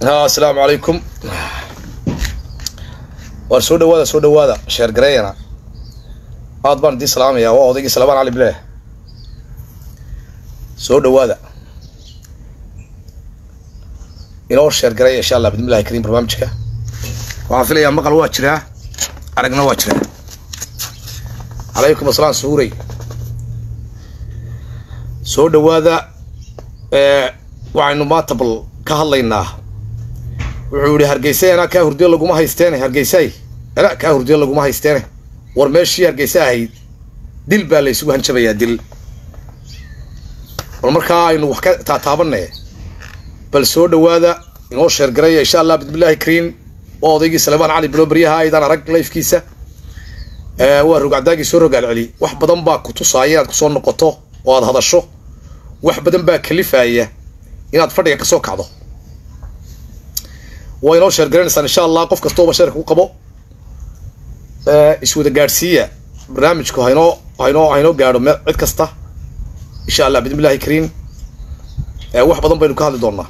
asalaamu calaykum waar soo dhawaada soo dhawaada sheer gareeyana aad baan idiin salaamayaa waa odaygii salmaan cali bileh soo dhawaada inoo sheer gareeya insha allah bidmillahi kariim barnaamijka waxaan filayaa maqal waa jiraa aragna waa jiraa calaykum asalaam suurey soo dhawaada waxaynu maanta bal ka hadlaynaa wuxuu yihi hargeysa anaa kaa hurdiyo laguma haysteene hargeysay anaa kaa hurdiyo laguma haysteene war meeshii hargeysa ahayd dil baa la isugu hanjabayaa dil bal markaa aynu wax ka taataabanay bal soo dhawaada inoo sheergaraya insha allah bismillahi kariin waa odaygii salmaan cali bilo baryaha aydaan arag lifkiisa waa rogcadaagii soo rogaal celi wax badan baa ku tusaaya inaad kusoo noqoto oo aad hadasho wax badan baa kalifaya inaad fadhiga kasoo kacdo waa inoo sheergaranaysaan insha allah qof kastooba sheerka ku qabo iswada gaadhsiiya barnaamijku haynoo haynoo haynoo gaadho me cid kasta insha allah bismillahi kariim wax badan baynu ka hadli doonaa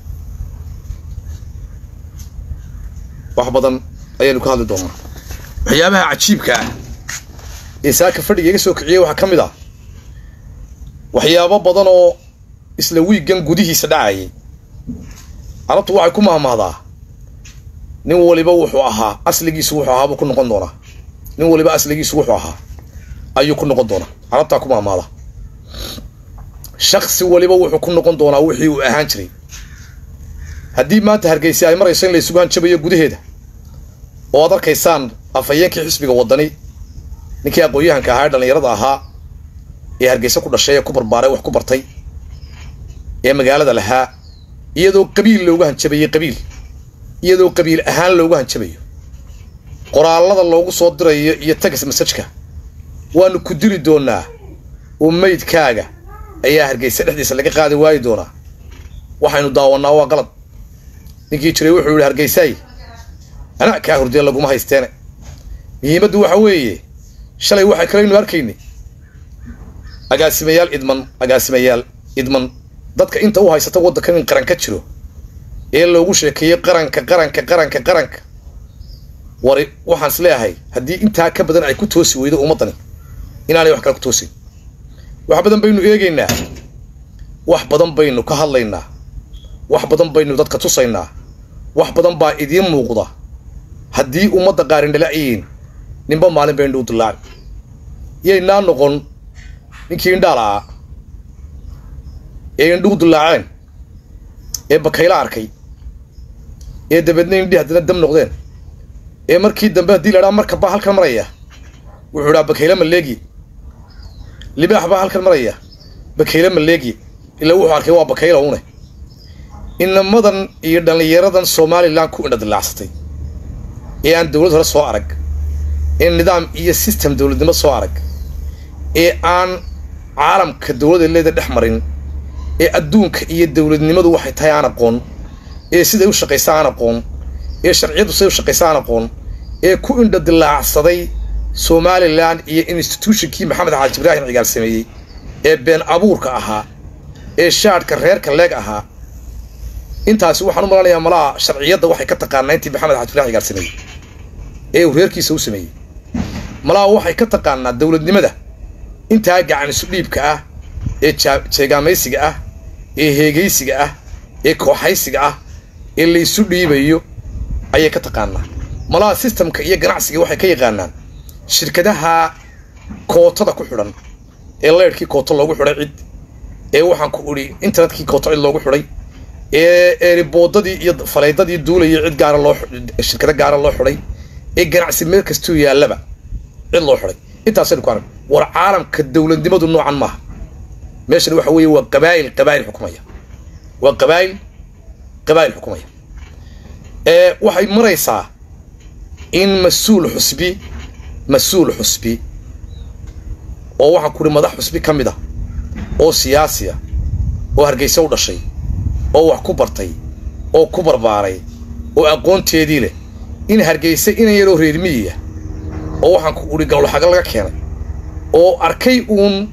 wax badan ayaynu ka hadli doonaa waxyaabaha cajiibka ah ee saaka fadhiga iga soo kiciyay waxaa ka mid ah waxyaabo badan oo isla wiiggan gudihiisa dhacayay carabtu waxay ku mahmahdaa nin waliba wuxuu ahaa asligiisu wuxuu ahaa buu ku noqon doonaa nin waliba asligiisu wuxuu ahaa ayuu ku noqon doonaa carabtaa ku mahmahda shaksi waliba wuxuu ku noqon doonaa wixii uu ahaan jiray haddii maanta hargeysa ay marayso in la isugu hanjabayo gudaheeda oo aad arkaysaan afhayeenkii xisbiga wadani ninkii aqoon-yahanka ahaa ee dhallinyarada ahaa ee hargeysa ku dhashay ee ku barbaaray wax ku bartay ee magaalada lahaa iyadoo qabiil looga hanjabayay qabiil iyadoo qabiil ahaan looga hanjabayo qoraallada loogu soo dirayo iyo tagas masajka waanu ku dili doonaa oo maydkaaga ayaa hargeysa dhexdiisa laga qaadi waayi doonaa waxaynu daawannaa waa qalad ninkii jiray wuxuu yihi hargeysaay anaa kaa hurdiya laguma haysteene muhiimaddu waxa weeye shalay waxay kalaynu arkaynay agaasimayaal idman agaasimayaal idman dadka inta u haysata waddankan in qaran ka jiro ee loogu sheekeeyo qaranka qaranka qaranka qaranka wari waxaan is leeyahay haddii intaa ka badan ay ku toosi weydo ummaddani inaanay wax kale ku toosin wax badan baynu eegaynaa wax badan baynu ka hadlaynaa wax badan baynu dadka tusaynaa wax badan baa idiin muuqda haddii ummadda qaarindhalacyiin ninba maalin baynu u dilaaci yaynaa noqon ninkii indhaala'a ee indhugu dillaaceen ee bakayla arkay ee dabeedna indhii haddana dam noqdeen ee markii dambe haddii la dhaa marka baa halkan maraya wuxuu idhaa bakayle maleegi libaax baa halkan maraya bakayle maleegi ilaa wuxuu arkay waa bakayla une inamadan iyo dhallinyaradan somalilan ku indha dillaacsatay ee aan dowlad hore soo arag ee nidaam iyo system dowladnimo soo arag ee aan caalamka dowladda leeda dhex marin ee adduunka iyo dowladnimadu waxay tahay aan aqoon ee siday u shaqaysa aan aqoon ee sharciyaddu siday u shaqaysa aan aqoon ee ku indha dillaacsaday somalilan iyo institutionkii maxamed xaaji ibraahim cigaal sameeyey ee been abuurka ahaa ee shaadhka reerka leeg ahaa intaasi waxaan u malanayaa malaha sharciyadda waxay ka taqaanaa intii maxamed xaaji ibraahim cigaal sameeyey ee uu reerkiisa u sameeyey malaha waxay ka taqaanaa dowladnimada intaa gacan isu dhiibka ah ee jeegaamaysiga ah ee heegaysiga ah ee kooxaysiga ah ee laysu dhiibayo ayay ka taqaanaa malaha sistamka iyo ganacsiga waxay ka yaqaanaan shirkadaha kootada ku xidhan ee leyrhkii kooto loogu xidhay cid ee waxaan ku idhi internetkii kooto cid loogu xidhay ee eeriboodadii iyo faleydadii duulayay cid gaara loo shirkado gaara loo xidhay ee ganacsi meel kastuu yaallaba cid loo xidhay intaasaynu ku arag war caalamka dowladnimadu noocan maaha meeshan waxa weeye waa qabaa'il qabaa'il xukumaya waa qabaa'il qabaa'il xukumaya ee waxay maraysaa in mas-uul xusbi mas-uul xusbi oo waxaan ku uhi madax xusbi ka mid ah oo siyaasi ah oo hargeysa u dhashay oo wax ku bartay oo ku barbaaray oo aqoonteedii leh in hargeysa inan yaroo reermiyiya oo waxaan ku uhi gawlaxaga laga keenay oo arkay uun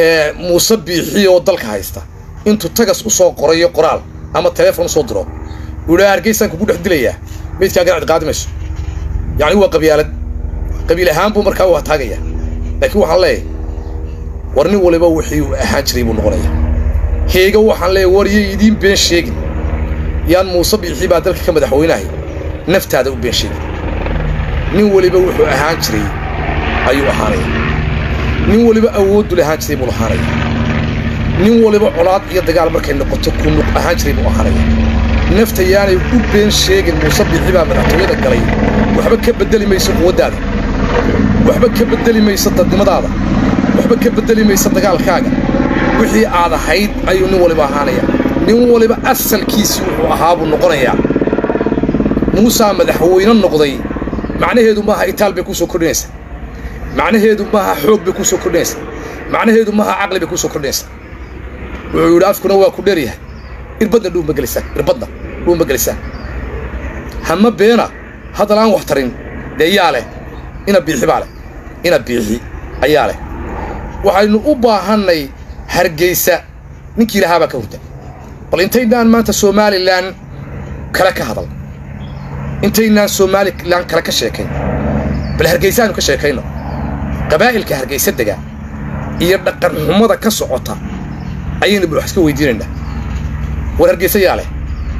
muuse biixi oo dalka haysta intuu tagas usoo qorayo qoraal ama telefon usoo diro uu idhaa hargeysaan kugu dhex dilayaa meydkaagana cid qaadi mayso yacni waa qabyaalad qabiil ahaan buu markaa u hataagayaa laakiin waxaan leeyahay war nin waliba wixii uu ahaan jiray buu noqonayaa heega waxaan leeyahay war iyo idiin been sheegin yaan muuse biixii baa dalka ka madaxweynahay naftaada u been sheegin nin weliba wuxuu ahaan jiray ayuu ahaanaya nin waliba awooddu lahaan jiray buu ahaanaya nin waliba colaad iyo dagaal markay noqoto ku nuq ahaan jiray buu ahaanaya nafta yaanay u been sheegin muuse biixi baa madaxtooyada galay waxba ka beddeli mayso quwaddaada waxba ka beddeli mayso dadnimadaada waxba ka beddeli mayso dagaalkaaga wixii aad ahayd ayuu nin waliba ahaanaya nin waliba asalkiisii wuxuu ahaa buu noqonayaa muusaa madaxweyne noqday macnaheedu maaha itaal bay kuu soo kordhinaysaa macnaheedu maaha xoog bay kuu soo kordhinaysaa macnaheedu maaha caqli bay kuu soo kordhinaysaa wuxuu yidhi afkuna waa ku dheeryahay irbadna dhuuma gelisaan irbadna dhuuma gelisaan hama beena haddal aan wax tarin dee yaa leh ina biixi baa leh ina biixi ayaa leh waxaynu u baahannay hargeysa ninkii lahaa baa ka hurda bal intaynaan maanta somalilan kale ka hadal intaynaan somalilan kale ka sheekayn bal hargeysaanu ka sheekayno qabaa'ilka hargeysa dega iyo dhaqan xumada ka socota ayaynu bal wax iska weydiinaynaa war hargeysa yaa leh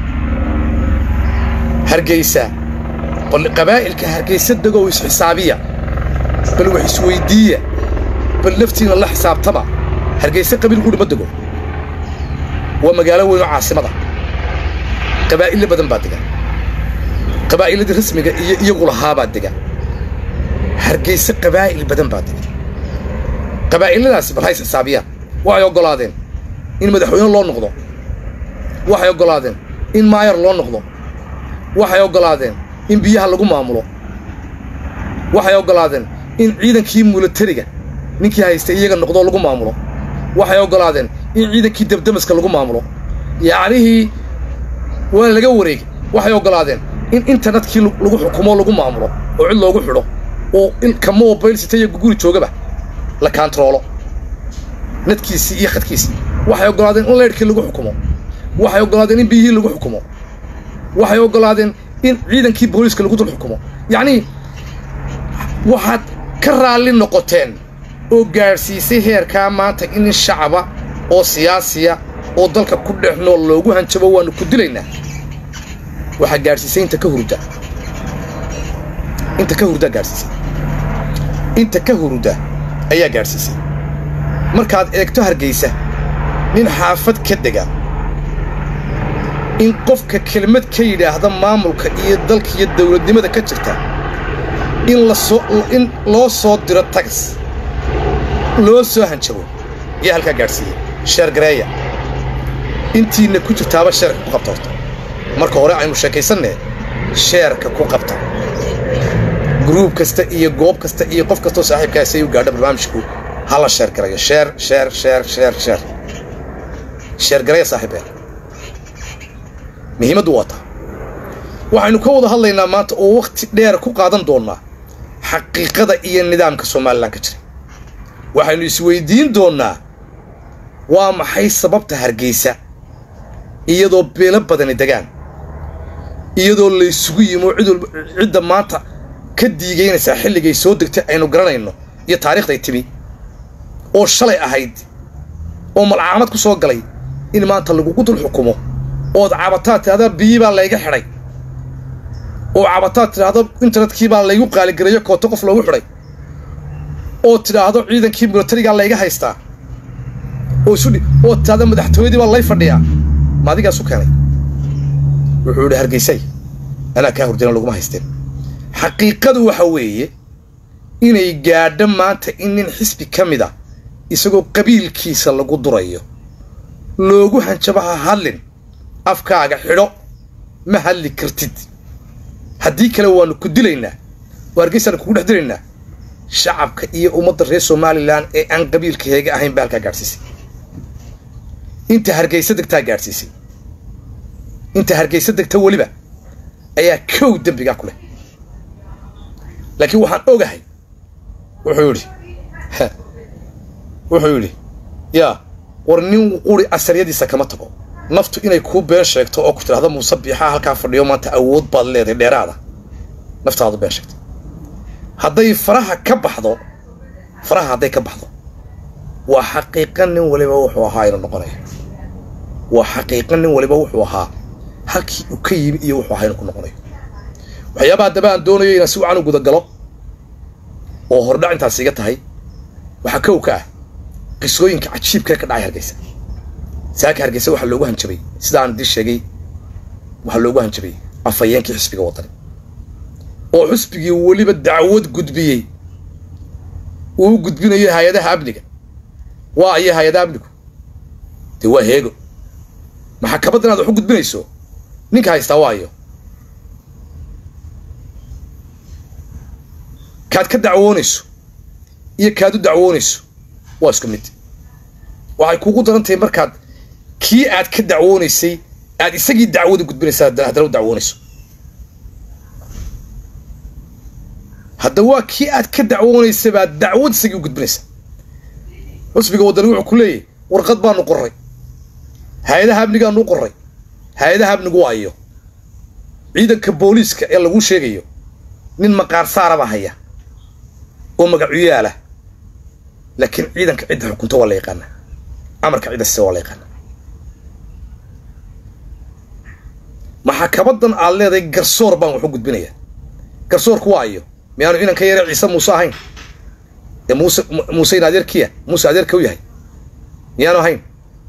hargeysa bal qabaa'ilka hargeysa degow isxisaabiya bal wax isweyddiiya bal naftiina la xisaabtaba hargeysa qabiil qudhi ma dego waa magaalo weyn oo caasimada qabaa'ille badan baa dega qabaa'iladii rasmiga iyo iyagu lahaabaa dega hargeysa qabaa'il badan baa dega qabaa'iladaasi bal hays xisaabiyaan waxay oggolaadeen in madaxweyne loo noqdo waxay oggolaadeen in maayar loo noqdo waxay oggolaadeen in biyaha lagu maamulo waxay oggolaadeen in ciidankii mulatariga ninkii haystay iyaga noqdoo lagu maamulo waxay oggolaadeen in ciidankii dabdamaska lagu maamulo yacnihii waa laga wareegay waxay oggolaadeen in internetkii lagu xukumo lagu maamulo oo cid loogu xidho oo ka mobayl sita iyo guguri joogaba la kaantaroolo nadkiisii iyo khadkiisii waxay oggolaadeen in leydhkii lagu xukumo waxay oggolaadeen in biyihii lagu xukumo waxay oggolaadeen in ciidankii booliiska lagu dul xukumo yacnii waxaad ka raalli noqoteen oo gaadhsiisay heerkaa maanta in nin shacaba oo siyaasiya oo dalka ku dhex nool loogu hanjabo waannu ku dilaynaa waxaa gaadhsiisay inta ka hurda inta ka hurdaa gaadhsiisay inta ka hurda ayaa gaadhsiisay markaad eegto hargeysa nin xaafad ka dega in qofka kelmad ka yidhaahda maamulka iyo dalka iyo dawladnimada ka jirta in lasoo in loo soo diro tagas loo soo hanjabo ayaa halkaa gaadhsiiyey sheergareeya intiinna ku jirtaaba sheerka ku qabta horta marka hore aynu sheekaysanne sheerka ku qabta gruub kasta iyo goob kasta iyo qof kastoo saaxiibkaasi ay u gaadho barnaamijku ha la sheergarayo sheer sheer sheer sheer sheer sheergareeya saaxiibeen muhiimaddu waa taa waxaynu ka wada hadlaynaa maanta oo wakhti dheer ku qaadan doonnaa xaqiiqada iyo nidaamka somalilan ka jira waxaynu isweyddiin doonnaa waa maxay sababta hargeysa iyadoo beelo badani degaan iyadoo laysugu yimo cid walba cidda maanta ka diigaynaysaa xilligay soo degtay aynu garanayno iyo taariikhday timi oo shalay ahayd oo malcaamad ku soo galay in maanta lagugu dul xukumo ood cabataad tidhahda biyii baa layga xidhay oo cabataad tidhaahdo internetkii baa laygu qaaligareeyo kooto qof loogu xidhay oo tidhaahdo ciidankii milatarigaa layga haystaa oo isudhi oo tidhahdo madaxtooyadii baa lay fadhiyaa ma adigaasu keenay wuxuu yidhi hargeysay anaa kaa hurdina laguma haysteen xaqiiqadu waxa weeye inay gaadho maanta in nin xisbi ka mid a isagoo qabiilkiisa lagu durayo loogu hanjabo ha hadlin afkaaga xidho ma hadli kartid haddii kale waannu ku dilaynaa oo hargeysaanu kugu dhex dilaynaa shacabka iyo ummadda reer somalilan ee aan qabiilka heega ahayn baa halkaa gaadhsiisay inta hargeysa degtaa gaadhsiisay inta hargeysa degta weliba ayaa kow dembigaa ku leh laakiin waxaan ogahay wuxuu yidhi wuxuu yidhi yaa war nin quri asaryadiisa kama tago naftu inay kuu been sheegto oo ku tidhahdo muuse biixaa halkaa fadhiyo maanta awood baad leedahay dheeraada naftaadu been sheegtay hadday faraha ka baxdo faraha hadday ka baxdo waa xaqiiqa nin waliba wuxuu ahaa inuu noqonayo waa xaqiiqa nin waliba wuxuu ahaa halkii uu ka yimi iyo wuxuu ahaa inuu ku noqonayo waxyaabaha haddaba aan doonayo inaan si wacan u gudagalo oo hordhac intaas iga tahay waxaa kow ka ah qisooyinka cajiibkee ka dhacay hargeysa saaka hargeysa waxaa loogu hanjabay sida aan idin sheegay waxaa loogu hanjabay afhayeenkii xisbiga wadani oo xisbigii weliba dacwad gudbiyey uu gudbinayo hay-adaha amniga waa iyo hay-adaha amnigu dee waa heego maxakamadda inaad wax u gudbinayso ninka haystaa waayo kaad ka dacwoonayso iyo kaad u dacwoonayso waa isku mid waxay kuugu daran tahay markaad kii aad ka dacwoonaysay aad isagii dacwada gudbinaysa haddana u dacwoonayso hadda waa kii aad ka dacwoonaysay baad dacwad isagii u gudbinaysa xusbiga waddani wuxuu ku leeyahy warqad baanu qorray hay-adaha amnigaanu u qorray hay-adaha amnigu waa iyo ciidanka booliiska ee laguu sheegayo nin maqaar saaraba haya oo magacuyaala laakiin ciidanka cidda xukunta waa la yaqaanaa amarka cidda sise waa la yaqaanaa maxakamaddan aad leedahay garsoor baan wax u gudbinayaa garsoorku waa iyo miyaanu inanka yare ciise muuse ahayn ee muuse muuseyn adeerkiya muuse adeerka u yahay miyaanu ahayn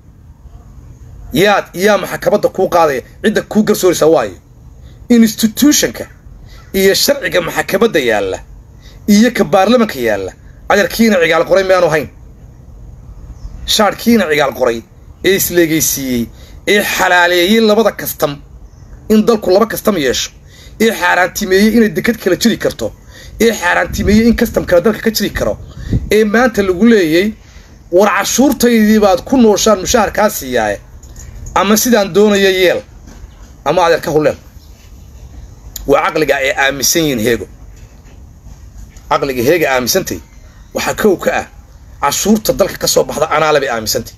yaad yaa maxakamadda kuu qaadaya cidda kuu garsooraysaa waayo institutionka iyo sharciga maxakamadda yaalla iyo ka baarlamanka yaalla adeerkiina cigaal qoray miyaanu ahayn shaadhkiina cigaal qoray ee isleegaysiiyey ee xalaaleeyey labada kastam in dalku laba kastam yeesho ee xaaraantimeeyey inay dekad kala jiri karto ee xaaraantimeeyey in kastam kale dalka ka jiri karo ee maanta lagu leeyay war cashuurtaydii baad ku nooshaan mushaharkaa siiyaaye ama sidaan doonaya yeel ama adeer ka huleen waa caqliga ay aaminsan yihiin heego caqliga heega aaminsantay waxaa kow ka ah cashuurta dalka ka soo baxda anaale bay aaminsantay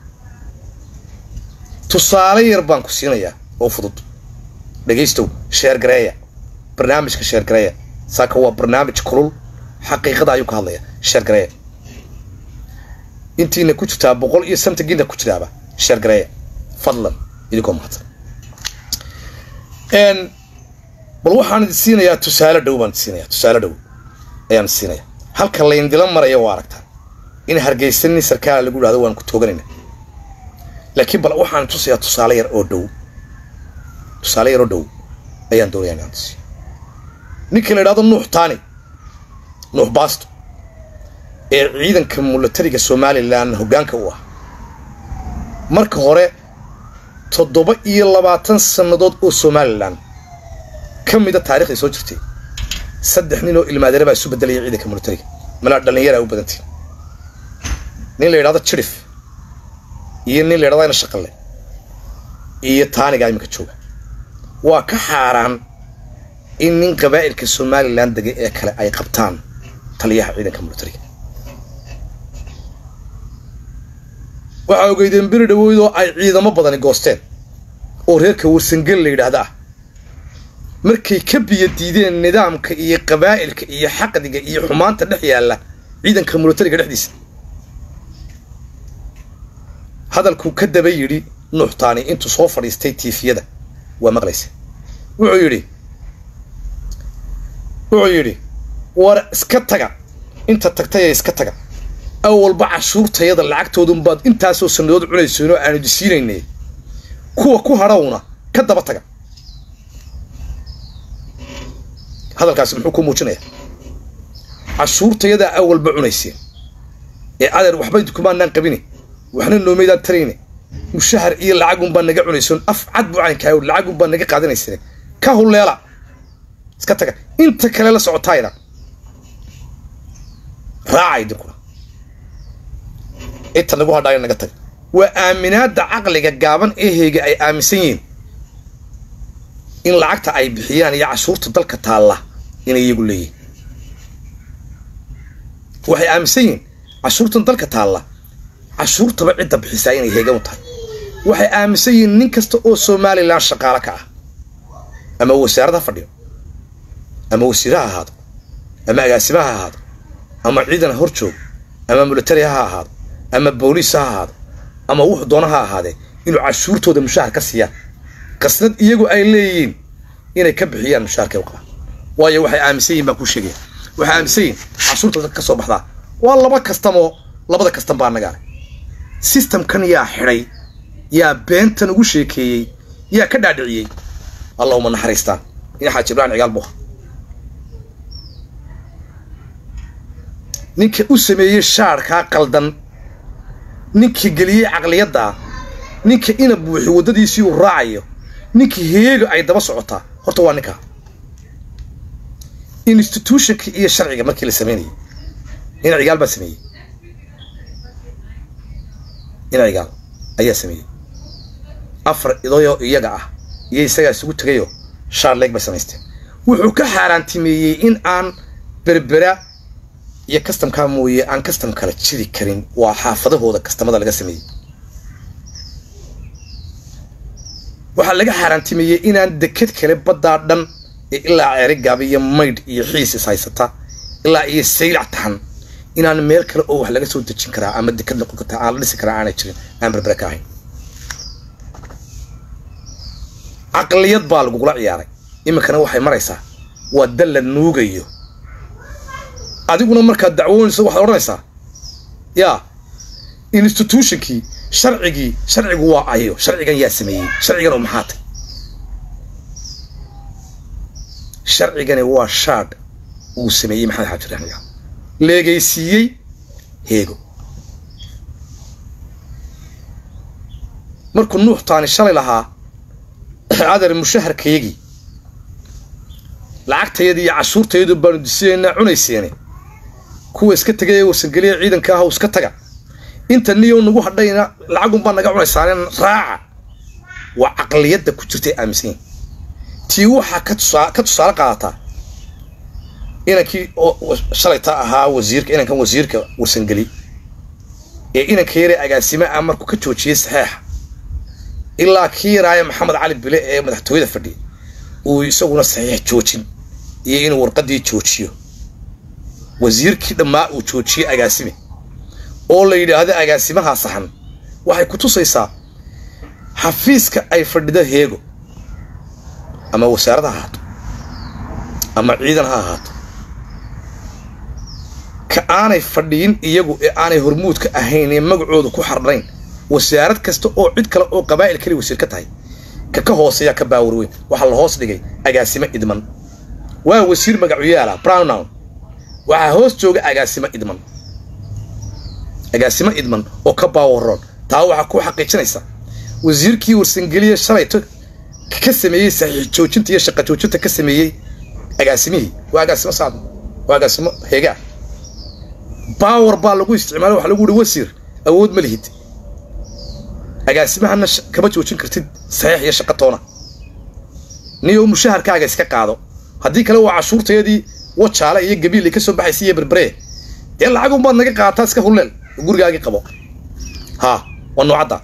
tusaale yar baan ku siinayaa oo fudud dhegaystow sheergareeya barnaamijka sheergareeya saaka waa barnaamij kulul xaqiiqada ayuu ka hadlaya sheergareeya intiina ku jirtaa boqol iyo santagiina ku jiraaba sheergareeya fadlan idinkoo mahadsan bal waxaan idin siinayaa tusaale dhow baan idin siinayaa tusaale dhow ayaan idin siinayaa halka layndila maraya waa aragtaa in hargeysa nin sarkaala lagu dhahdo waan ku tooganayna laakiin bal waxaan tusayaa tusaale yar oo dhow tusaale yar oo dhow ayaan doonayaa inaan tusiyo ninka la idhahdo nuux taani nuux baasto ee ciidanka mulatariga somalilan hoggaanka u ah marka hore toddoba iyo labaatan sannadood oo somalilan ka mida taarikhday soo jirtay saddex nin oo ilmaadare baa isu bedelaya ciidanka mulatariga malaa dhallinyaraa u badantii nin la yidhahdo jirif iyo nin la yidhahdo ayna shaqalle iyo taanigaa iminka jooga waa ka xaaraan in nin qabaa'ilka somalilan degay ee kale ay qabtaan taliyaha ciidanka mulatariga waxaa ogeydeen beri dhawoyd oo ay ciidamo badani goosteen oo reerka warsangel la yidhaahda ah markay ka biyo diideen nidaamka iyo qabaa'ilka iyo xaqdiga iyo xumaanta dhex yaalla ciidanka mulatariga dhexdiisa hadalkuu ka daba yidhi nuuxtaani intuu soo fadhiistay tiifiyada waa maqlaysa wuxuu yidhi wuxuu yidhi war iska taga inta tagtayee iska taga awalba cashuurtayada lacagtoodunbaad intaasoo sannadood cunaysoon oo aanu disiinaynay kuwa ku hadhowna ka daba taga hadalkaasi muxuu ku muujinayaa cashuurtayadaa awalba cunayseen ee adeer waxba kumaanaan qabine waxna noomaydaan tarayne mushahar iyo lacagunbaa naga cunaysoon af cad buu caynkaa lacagunbaa naga qaadanaysane ka hulleela iska taga inta kale la socotaayna raaca idinkuna inta nagu hadhaayo naga taga waa aaminaadda caqliga gaaban eheyga ay aaminsan yihiin in lacagta ay bixiyaan iyo cashuurta dalka taalla inay iyagu leeyihin waxay aaminsan yihiin cashuurtan dalka taalla cashuurtaba cidda bixisaa inay heegan u tahay waxay aaminsan yihiin nin kasta oo somalilan shaqaalo ka ah ama wasaarad ha fadhiyo ama wasiire ha ahaado ama agaasima ha ahaado ama ciidan hor joog ama militari ha ahaado ama booliis ha ahaado ama wuxuu doona ha ahaadee inuu cashuurtooda mushaahar ka siiyaan qasnad iyagu ay leeyihiin inay ka bixiyaan mushaharkay u qabaan waayo waxay aaminsan yihin baan kuu sheegaya waxay aaminsan yihin cashuurta dadka ka soo baxdaa waa laba kastamoo labada kastan baa nagaa systemkan yaa xidhay yaa beentan ugu sheekeeyey yaa ka dhaadhiciyey allahuma naxariistaan in xaaji ibrahim cigaal buha ninka u sameeyey shaarkaa qaldan ninka geliyey caqliyaddaa ninka ina buuxi waddadiisii uu raacayo ninka heega ay daba socotaa horta waa ninkaa institutionka iyo sharciga markii la sameynayay ina cigaal baa sameeyey ina cigaal ayaa sameeyey afar idoyoo iyaga ah iyo isagaa isugu tegayoo shaar leeg bay samaysteen wuxuu ka xaaraantimeeyey in aan berbera iyo kastamkaa mooye aan kastam kala jiri karin waa xaafadahooda kastamada laga sameeyey waxaa laga xaaraantimeeyey inaan deked kale baddaa dhan ee ilaa ceerigaaba iyo maydh iyo xiis is haysata ilaa iyo saylac tahan inaan meel kale oo wax laga soo dejin karaa ama deked noqon kartaa aan la dhisi karaa aanay jirin aan berbere ka ahayn caqliyad baa lagugula ciyaaray iminkana waxay maraysaa waa dal la nuugayo adiguna markaad dacwoonayso waxaad odhanaysaa yaa institutionkii sharcigii sharcigu waa ayo sharcigan yaa sameeyey sharcigan oo maxaa tay sharcigani waa shaadh uu sameeyey maxamed xaaji raxmiga leegaysiiyey heego markuu nuux taani shalay lahaa adar mushaharkayagii lacagtayadii iyo cashuurtayadu baanu disiyaynaa cunayseene kuwa iska tegay ee warsangeliya ciidanka ah iska taga inta niyow nagu hadhayna lacagunbaa naga cunaysaaneen raaca waa caqliyadda ku jirtay aaminsan yihin tii waxaa ka tusaa ka tusaale qaadataa inankii shalayta ahaa wasiirka inankan wasiirka warsangeli ee inanka yaree agaasime ah markuu ka joojiyey saxeexa ilaa kii yaraaya maxamed cali bile ee madaxtooyada fadhiya uu isaguna saxiix joojin iyo inuu warqadii joojiyo wasiirkii dhammaa uu joojiyey agaasime oo la yidhaahdo agaasimahaa saxan waxay ku tusaysaa xafiiska ay fadhida heego ama wasaarad ha ahaato ama ciidan ha ahaato ka aanay fadhiyin iyagu ee aanay hormuudka ahayn ee magacooda ku xardhnayn wasaarad kasta oo cid kale oo qabaa'il kali wasiir ka tahay ka ka hooseeyaa ka baawar weyn waxaa la hoos dhigay agaasimo idman waa wasiir magacuyaala brownown waxaa hoos jooga agaasimo idman agaasimo idman oo ka baawaroon taa waxaa ku xaqiijinaysa wasiirkii warsangeliya shalayto ka sameeyey saxiix joojinta iyo shaqa joojinta ka sameeyey agaasimihii waa agaasimo saad waa agaasimo heegaa baawar baa lagu isticmaalay waxa lagu yihi wasiir awood ma lihid agaasimahana kama joojin kartid saxiix iyo shaqa toona niyo mushaharkaaga iska qaado haddii kale waa cashuurtayadii wajaale iyo gabiil ka soo baxaysa iyo berberee dee lacagun baad naga qaataa iska hulleel gurigaagii qabo haa waa noocadda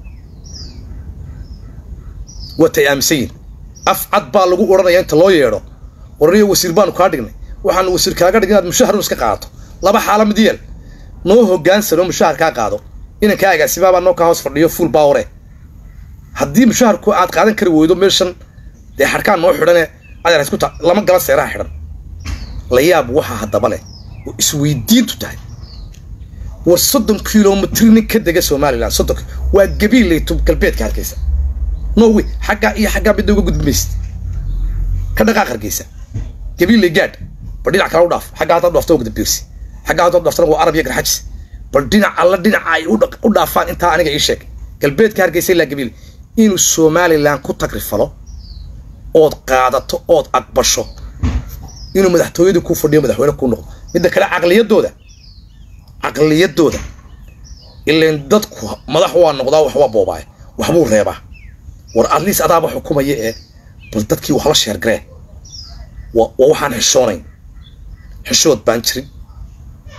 waatay aaminsan yihin af cad baa lagu odhanaya inta loo yeedho warariyo wasiir baanu kaa dhignay waxaanu wasiir kaaga dhigin inaad mushaharun iska qaadato laba xaala mid yeel noo hogaansano mushahar kaa qaado inankaa agaasimaabaa noo kaa hoos fadhiyo fuul baaware haddii mushaharku aad qaadan kari weydo meeshan dee xadhkaan noo xidhane adeer isku ta lama gala seeraha xidhan la yaab waxaa haddaba leh oo isweydiintu tahay war soddon kilomitr nin ka dega somalilan soddon waa gabiillayto galbeedka hargeysa norway xaggaa iyo xaggaa midda uga gudbi maysid ka dhaqaaq hargeysa gabiillay gaadh bal dhinac kale u dhaaf xaggaa haddaad dhaafto waa gudabirsi xaggaa haddaad dhaaftana waa arab iyo garxajis bal dhinac alla dhinaca ay u dhaafaan intaa aniga ii sheeg galbeedka hargeysa ilaa gabiil inuu somalilan ku tagrifalo ood qaadato ood aqbasho inuu madaxtooyadii ku fadhiyo madaxweyne kuu noqdo midda kale caqliyadooda caqliyadooda ilan dadku madax waa noqdaa wax waa boobaaye waxbuu reebaa war adliis adaaba xukumaya ee bal dadkii wax la sheergaree waa waxaan xishoonayn xishood baan jirin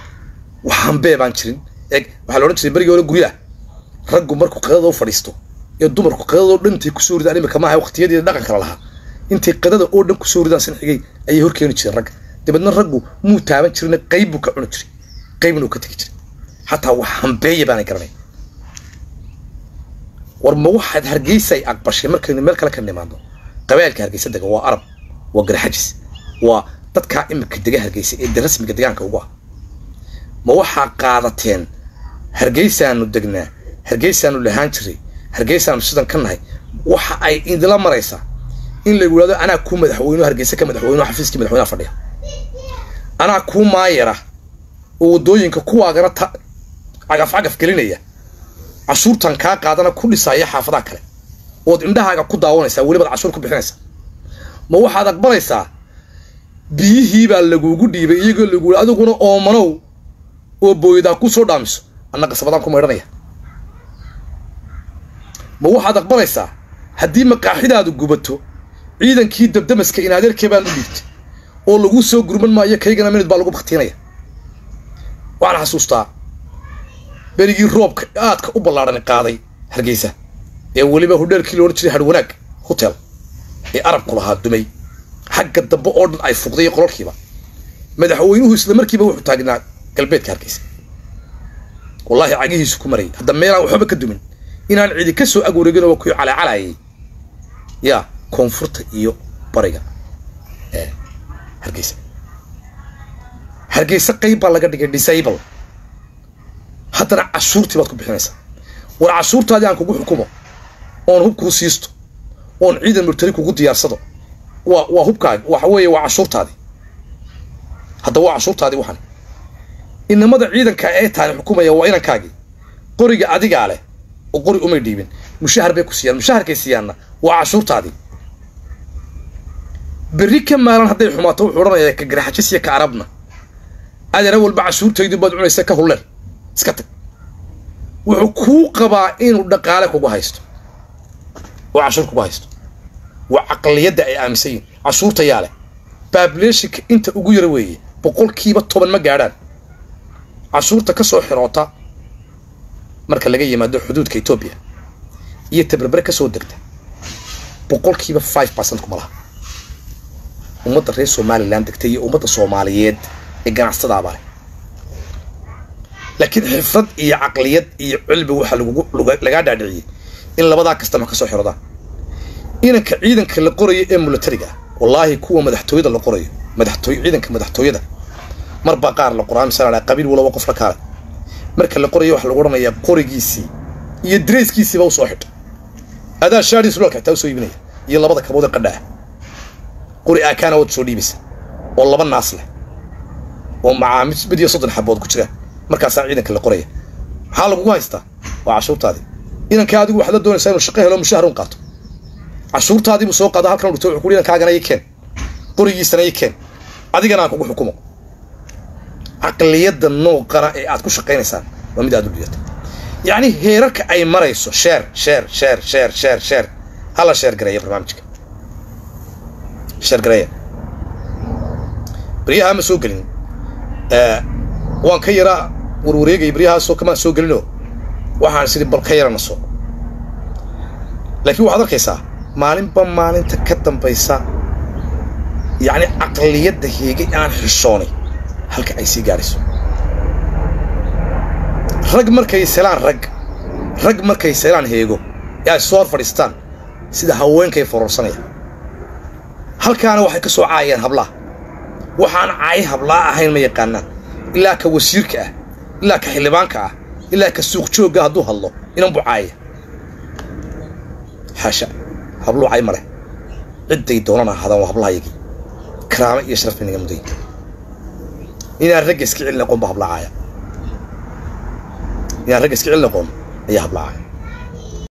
waxambee baan jirin eeg waxaa la odhan jiray berigii hore guryaha raggu markuu qadada u fadhiisto ee dumarku qadadoo dhan intay kusoo ridaan imika maaha waqtiyadii dhaqan kala lahaa intay qadada oo dhan kusoo ridaan sinxigay ayay hor keeni jireen ragga dabeedna raggu muu taaban jirina qayb buu ka cuni jiray qaybna uu ka tegi jiray xataa wax hambeeya baanay garanay war ma waxaad hargeysa ay aqbashay markaynu meel kale ka nimaadno qabailka hargeysa dega waa arab waa garxajis waa dadkaa imika dega hargeysa ee de rasmiga degaanka ugu ah ma waxaa qaadateen hargeysaanu degnaa hargeysaanu lahaan jiray hargeysaanu sidan ka nahay waxa ay idila maraysaa in lagu yidhahdo anaa kuu madaxweyno hargeysa ka madaxweyno xafiiskii madaxweynaha fadhiya anaa kuu maayara oo waddooyinka kuwaagana ta cagaf cagaf gelinaya cashuurtan kaa qaadana ku dhisaya xaafadaha kale ood indhahaaga ku daawanaysaa welibaad cashuur ku bixinaysaa ma waxaad aqbalaysaa biyihiibaa lagugu dhiibay iyagoo lagu yidhi adiguna oomanow oo booyadaa ku soo dhaamiso anna qasabadaan ku maydhanaya ma waxaad aqbalaysaa haddii maqaaxidaadu gubato ciidankii dabdamaska in adeerkee baan u dhiibtay oo lagu soo gurman maayo kaygana minid baa lagu baktiinaya waxaan xasuustaa berigii roobka aadka u ballaadhan qaaday hargeysa ee weliba hudheelkii loodhan jiray hadhwanaag hotel ee arabku lahaa dumay xagga dambe oo dhan ay fuqday qololkiiba madaxweynuhu isla markiiba wuxuu taagnaa galbeedka hargeysa wallaahi cagihiisu ku marayay hadda meelaan waxba ka dumin inaan cidi ka soo agwareegin oo kuy calaacalayay yaa koonfurta iyo bariga ee hargeysa hargeysa qayb baa laga dhigay disable haddana cashuurtii baad ku bixinaysaa war cashuurtaadii aan kugu xukumo oon hub kuu siisto oon ciidan murtari kugu diyaarsado waa waa hubkaagi waxa weeye waa cashuurtaadii hadda waa cashuurtaadii waxan inamada ciidanka ee taani xukumaya waa inankaagii qoriga adigaa leh oo qori umay dhiibin mushahar bay ku siiyaan mushaharkay siiyaanna waa cashuurtaadii berri ka maalan hadday xumaato wuxuu odhanayaa ka garaxajis iyo ka arabna adeera walba cashuurtaydu baad cunaysa ka hulleen iska tag wuxuu kuu qabaa inuu dhaqaale kugu haysto oo cashuur kugu haysto waa caqliyadda ay aaminsan yihin cashuurta yaa leh baableeshinka inta ugu yara weeye boqolkiiba toban ma gaadhaan cashuurta ka soo xiroota marka laga yimaado xuduudka etoobiya iyo taberbere ka soo degta boqolkiiba five percent kuma laha ummadda reer somalilan degta iyo ummadda soomaaliyeed ee ganacsadaabaa leh laakiin xifrad iyo caqliyad iyo cilmi waxaa lagugu lagaa dhaadhiciyey in labadaa kastama ka soo xirodaan inanka ciidanka la qorayo ee milatariga ah wallaahi kuwa madaxtooyada la qorayo madaxtooy ciidanka madaxtooyada marbaa qaar la qoraa misala qabiil walaba qof la kaale marka la qorayo waxaa lagu odhanayaa qorigiisii iyo dareyskiisiiba usoo xidha adaa shaadii sulaalka xitaa usoo iibinaya iyo labada kabood ee qadha ah qori aakaana waad soo dhiibaysa oo laba naas leh oo macaamid mid iyo soddon xabood ku jira markaasaa ciidanka la qoraya maxaa lagugu haystaa waa cashuurtaadii inankaa adigu waxaad la doonaysaa inuu shaqo helo mushahar un qaato cashuurtaadiibuu soo qaada halkan dhigto wuxuu ku inankaagana ii keen qorigiisana ii keen adigana aan kugu xukumo caqliyadda nooqana ee aad ku shaqaynaysaan waa mid aad u dhigata yacni heerarka ay marayso sheer sheer sheer sheer sheer sheer hala sheer gareeya barnaamijka sheer gareeya baryaha ma soo gelin waan ka yaraa warwareegay baryahaasoo kamaan soo gelinoo waxaan sidhi bal ka yarana soo laakiin waxaad arkaysaa maalinba maalinta ka dambaysa yacni caqliyadda heegay aan xishoonay halka ay sii gaadhayso rag markay selaan rag rag markay selaan heego ee ay soo hor fadhiistaan sida haweenkay fororsanaya halkaana waxay ka soo caayeen hablaha waxaan caayi hablaa ahayn ma yaqaanaan ilaa ka wasiirka ah ilaa ka xildhibaanka ah ilaa ka suuq joogga hadduu hadlo inan buu caaya xaasha habluu cay ma leh cidday doonana hadaan waa hablahayagii karaamo iyo sharaf bay naga muday inaan ragga iska celin aqoon ba hablacaaya inaan ragga iska celin aqoon ayaa hablacaaya